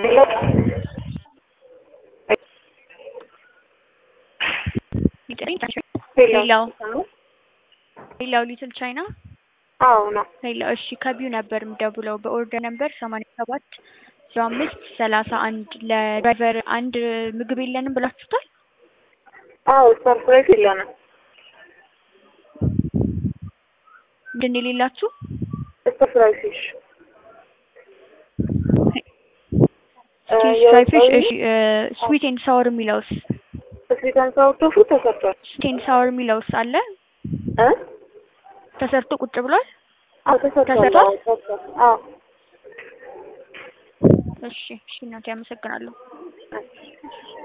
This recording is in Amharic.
ሌላው ሌላው ሊትል ቻይና አዎ ነው። ሌላው እሺ ከቢው ነበር የምደውለው በኦርደር ነበር ሰማንያ ሰባት ዜሮ አምስት ሰላሳ አንድ ለድራይቨር አንድ ምግብ የለንም ብላችሁታል? አዎ ሰርፕራይዝ የለንም። ምንድን ነው የሌላችሁ? ሰርፕራይዝ ፊሽ ፍራይ ፊሽ እሺ ስዊት ኤንድ ሳወር የሚለውስ ስዊት ኤንድ ሳወር ቶፉ ተሰርቷል ስዊት ኤንድ ሳወር የሚለውስ አለ እ ተሰርቶ ቁጭ ብሏል? አዎ ተሰርቷል። ተሰርቷል? አዎ ተሰርቷል። አዎ እሺ እሺ እናቴ አመሰግናለሁ። እሺ